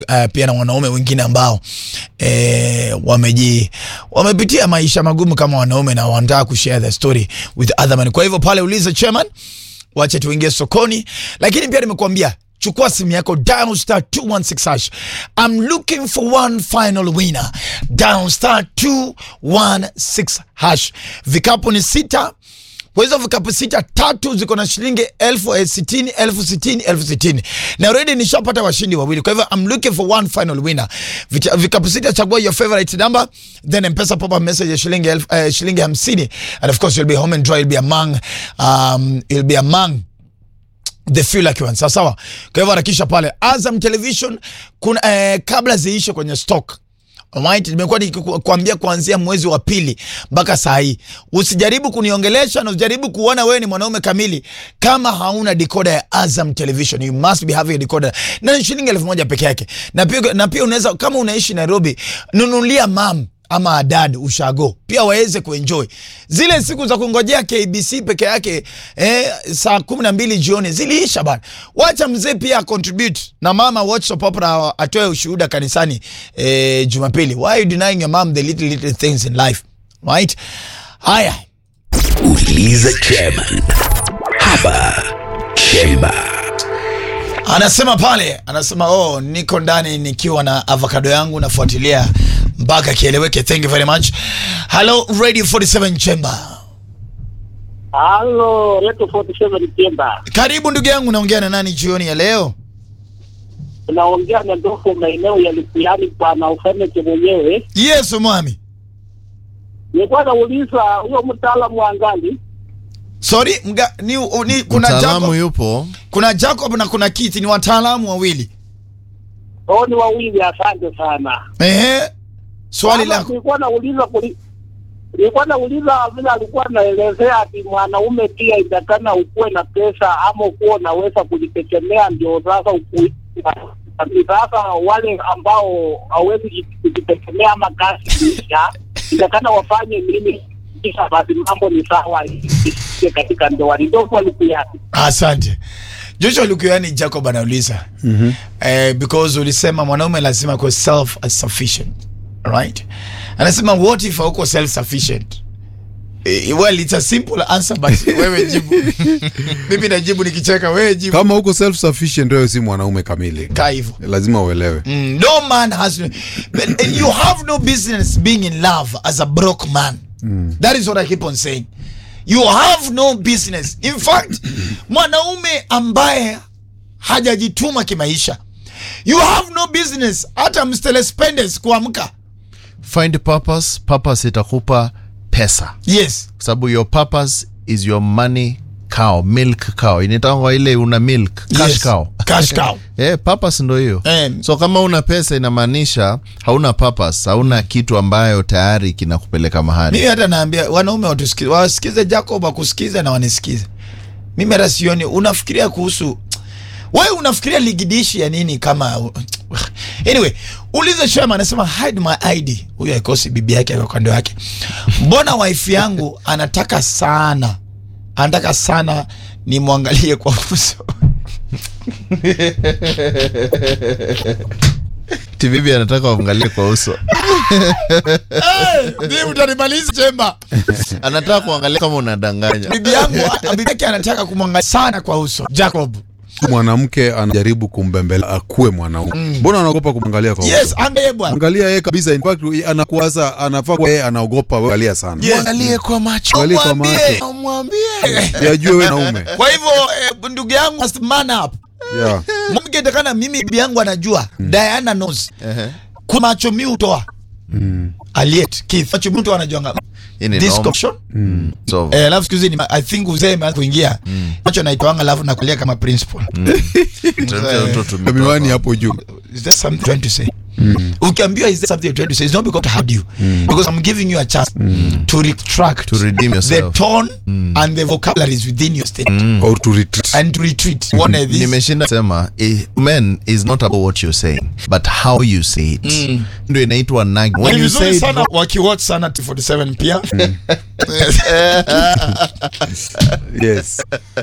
uh, pia na wanaume wengine ambao eh, wameji wamepitia maisha magumu kama wanaume na wanataka kushare the story with other men. Kwa hivyo pale uliza chairman, wacha tuingie sokoni, lakini pia nimekuambia chukua simu yako dial star 216 hash. I'm looking for one final winner. Dial star 216 hash. Vikapu ni sita kwa hizo vikapu sita, tatu ziko na shilingi elfu eh, sitini elfu sitini elfu sitini na already nishapata washindi wawili. Kwa hivyo I'm looking for one final winner. Vita, vikapu sita, chagua your favorite number, then mpesa pop up message ya shilingi elfu eh, shilingi hamsini and of course you'll be home and dry, you'll be among um, you'll be among the few lucky ones. Sawa sawa. Kwa hivyo harakisha pale Azam Television kuna eh, kabla ziishe kwenye stock Alright, nimekuwa nikikwambia kuanzia mwezi wa pili mpaka saa hii, usijaribu kuniongelesha na usijaribu kuona wewe ni mwanaume kamili kama hauna decoder ya Azam Television. You must be having a decoder na ni shilingi elfu moja peke yake, na pia na pia unaweza kama unaishi Nairobi, nunulia mam ama dad ushago pia waweze kuenjoy zile siku za kungojea KBC peke yake eh, saa kumi na mbili jioni ziliisha bana. Wacha mzee pia contribute na mama watch soap opera atoe ushuhuda kanisani eh, Jumapili. Why are you denying your mom the little little things in life right? Haya, Uliza chairman hapa Chemba. anasema pale, anasema oh, niko ndani nikiwa na avocado yangu nafuatilia mpaka kieleweke. Thank you very much. Hello Radio 47 Chamber. Halo, Reto 47 Pemba. Karibu ndugu yangu, naongea na nani jioni ya leo? Unaongea na ndofu maeneo ya Likuani kwa na ufeneke mwenyewe. Yes, mwami. Nilikuwa nauliza huyo mtaalamu wa ngali Sorry, mga, ni, ni, kuna Mtaalamu Jacob, yupo kuna Jacob na kuna Kiti, ni wataalamu wawili. hao ni wawili, asante sana. Ehe, swali Sasa lako. Nilikuwa nauliza kuli nilikuwa nauliza vile alikuwa anaelezea ati mwanaume pia itakana ukuwe na pesa ama ukuwe unaweza kujitegemea, ndio sasa ukui sasa wale ambao hawezi kujitegemea ama kazi kuisha, itakana wafanye nini? Kisha basi mambo ni sawa isikie katika ndoa. Ndio walikuya Asante. Joshua Lukuyani Jacob anauliza mm-hmm. eh, because ulisema mwanaume lazima kuwa self sufficient right? Anasema what if hauko self sufficient? Eh, well it's a simple answer but wewe jibu. Mimi najibu nikicheka, wewe jibu. kama huko self sufficient wewe si mwanaume kamili Kaa hivyo. lazima uelewe Mm, no man has but you have no business being in love as a broke man that is what i keep on saying you have no business in fact mwanaume ambaye hajajituma kimaisha you have no business hata Mr. Spendes kuamka find purpose purpose itakupa pesa yes kwa sababu your purpose is your money cow milk cow inatangwa ile una milk cash Yes. cow Cash cow. eh, purpose ndo hiyo Eh. so kama una pesa inamaanisha hauna purpose hauna kitu ambayo tayari kinakupeleka mahali mimi hata naambia wanaume watusikize wasikize Jacob akusikize na wanisikize mimi hata sioni unafikiria kuhusu wewe unafikiria ligidishi ya nini kama anyway ulize Shema anasema hide my ID huyo haikosi bibi yake kwa kando yake mbona wife yangu anataka sana anataka sana nimwangalie kwa uso tibibi anataka waangalie kwa uso hey, utanimaliza Chemba anataka kuangalia kama unadanganya bibi yangu bibi yake anataka kumwangalia sana kwa uso Jacob mwanamke anajaribu kumbembelea akuwe mwanaume mbona anaogopa kumwangalia kwa yes uso? angaye bwana angalia yeye kabisa in fact anakuwaza anafaa kuwa yeye anaogopa wewe angalia sana Yes. mwangalie kwa macho Angalie kwa Mwambie. macho mwambie yajue wewe naume kwa hivyo eh, ndugu yangu must man up yeah. mke takana mimi bibi yangu anajua Diana knows kwa macho mi utoa Aliet Keith macho mi utoa anajuanga Hii ni this normal. connection so eh alafu siku hizi ni I think uzee imeanza kuingia macho naitoanga alafu nakulia kama principal tutamtia mtoto tumetoka. miwani hapo juu is there something you're trying to say ukiambiwa is there something you're trying to say it's not because I had you because I'm giving you a chance to retract To redeem the yourself. tone and the vocabularies within your statement or to retreat and to retreat one of these nimeshinda sema eh, men is not about what you're saying but how you say it ndio inaitwa nag when Ni you vizuri say it sana wakiwatch sana T47 pia yes